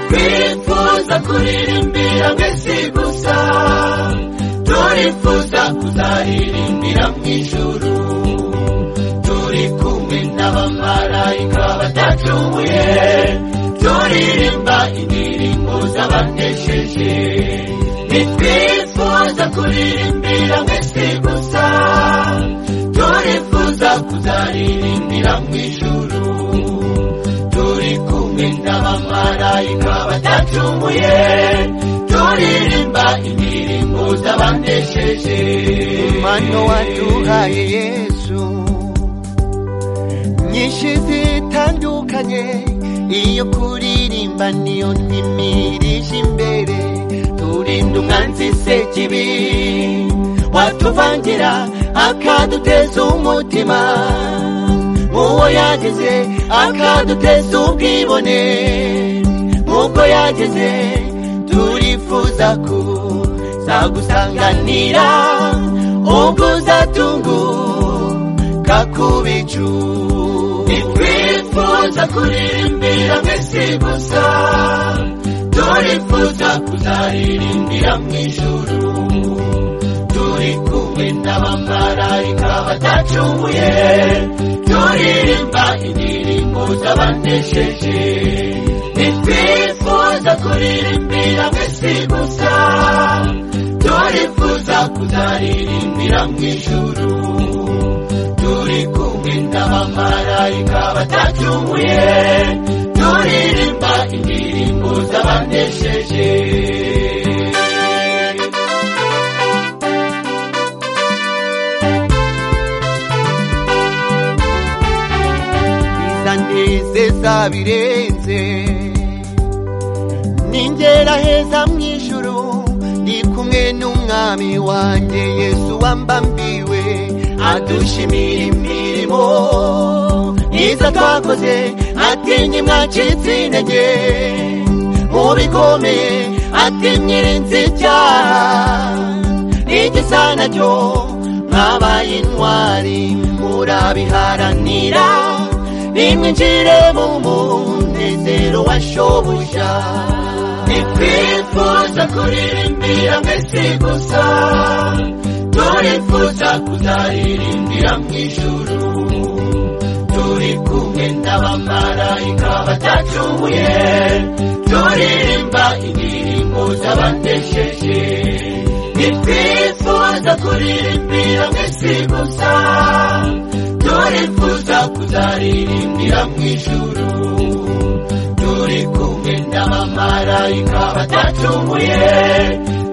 twifuza kuririmbira mwese gusa turifuza kuzaririmbira mu ijuru turi kumwe n'abamarayika batacumuye turirimba indirimbo z'abanesheje nitwifuza kuririmbira mwese gusa turifuza kuzaririmbira mu ijuru turi kumwe n'abamarayika batacumuye turirimba indirimbo z'abanesheje Mano waduhaye Yesu nyinshi zitandukanye iyo kuririmba niyo ntimirije imbere turinda umwanzi sekibi watuvangira akaduteza umutima muwo yageze akaduteza ubwibone nk'ubwo yageze turifuza kuzagusanganira ubwo uzatunguka kubicu twifuza kuririmbira mwese gusa turifuza kuzaririmbira mu ijuru turi kumwe n'abamarayika batacumuye turirimba indirimbo z'abanesheje ntitwifuza kuririmbira mwese gusa turifuza kuzaririmbira mu ijuru turi kumwe n'abamarayika batacumuye turirimba indirimbo z'abanesheje izanezeza birenze ningera heza mu ijuru ndi kumwe n'umwami wanjye yesu wambambiwe adushimira imirimo myiza twakoze atinye mwacitse intege mu bikomeye ati mwirinze icyaha n'igisa nacyo mwabaye intwari murabiharanira nimwinjire mu munezero wa shobuja ntitwifuza kuririmbira mwese gusa turifuza kuzaririmbira mu ijuru turi kumwe n'abamarayika batacumuye turirimba indirimbo z'abanesheje ntitwifuza kuririmbira mwese gusa turifuza kuzaririmbira mu ijuru turi kumwe n'abamarayika batacumuye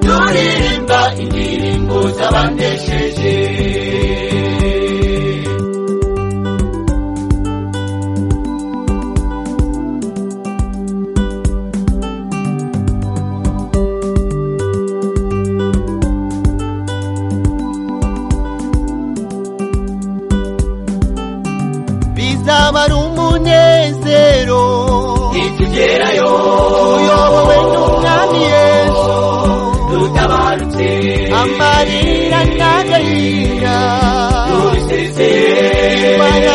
turirimba indirimbo z'abanesheje bizaba ari umunezero nitugerayo uyobowe n'umwami yesu dutabarutse amarira n'agahinda imana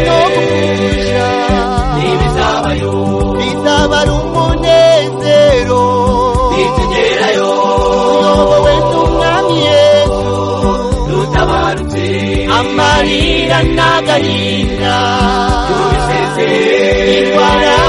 no kuja ntibizabayo bizaba ari umunezero nitugerayo uyobowe n'umwami yesu dutabarutse amarira n'agahinda tubiseze imana